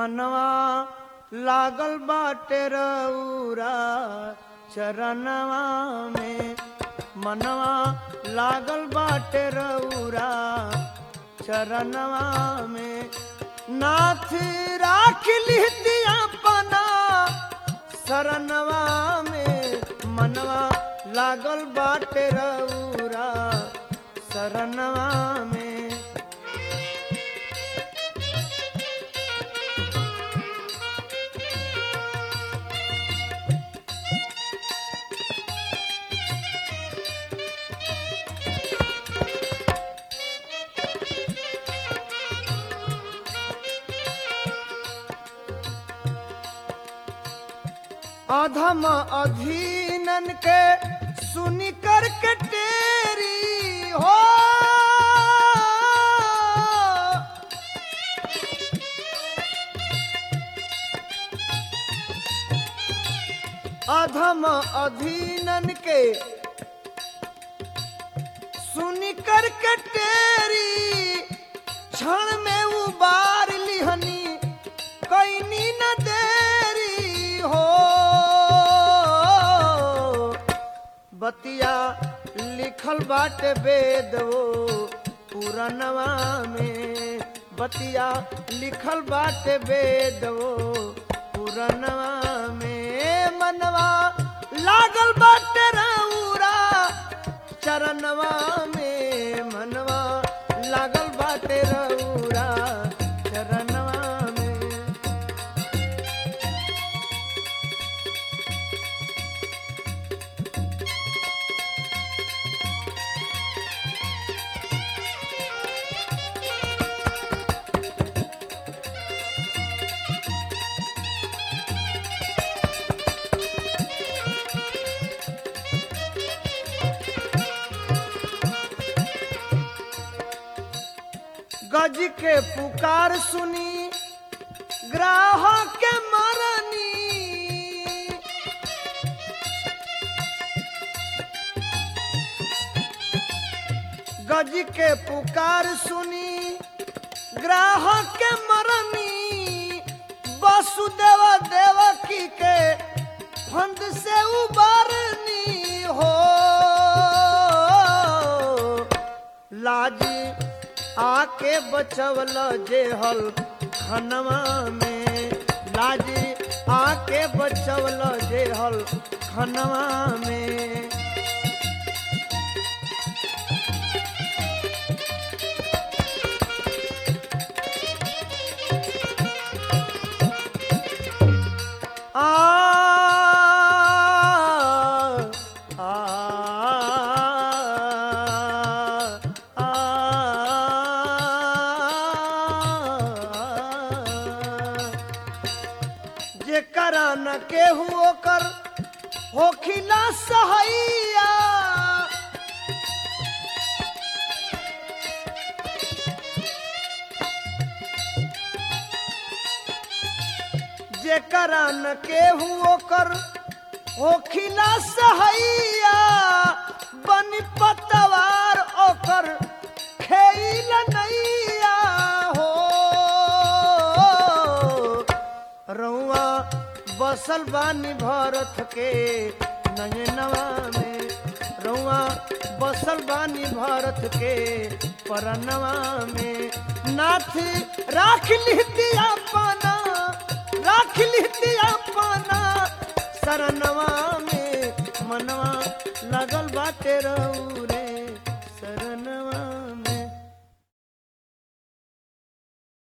मनवा लागल बाटे रउरा चरणवा में मनवा लागल बाटे रउरा चरणवा में नाथ राख लिहतिया पना शरणवा में मनवा लागल बाटे रउरा शरणवा में अधम अधीनन के सुनी कर के टेरी हो अधम अधीनन के सुनी कर के टेरी क्षण में उबार लिहनी कैनी न देरी हो बतिया लिखल बाटे वेद वो पुरनवा में बतिया लिखल बाटे वेद वो पुरनवा में मनवा लागल बाटे रउरा चरणवा में मनवा लागल बाटे रउरा चरणवा में गज के पुकार सुनी ग्राहक के मरनी गज के पुकार सुनी ग्राहक के मरनी वसुदेव देवकी के फंद से उबारनी हो लाज आके बचवल जेहल खनवा में लाज आके बचवल जेहल खनवा में आ आ जेकरा न केहू ओकर होखिला सहैया जेकरा न केहू ओकर होखिला सहैया बन पतवार ओकर खेल नैया हो रउआ बसल बानी भरत के नयनवा में रउआ बसल बानी भरत के परनवा में नाथ राख लिहतिया पाना राख लिहतिया पाना शरणवा में मनवा लगल बाटे रहू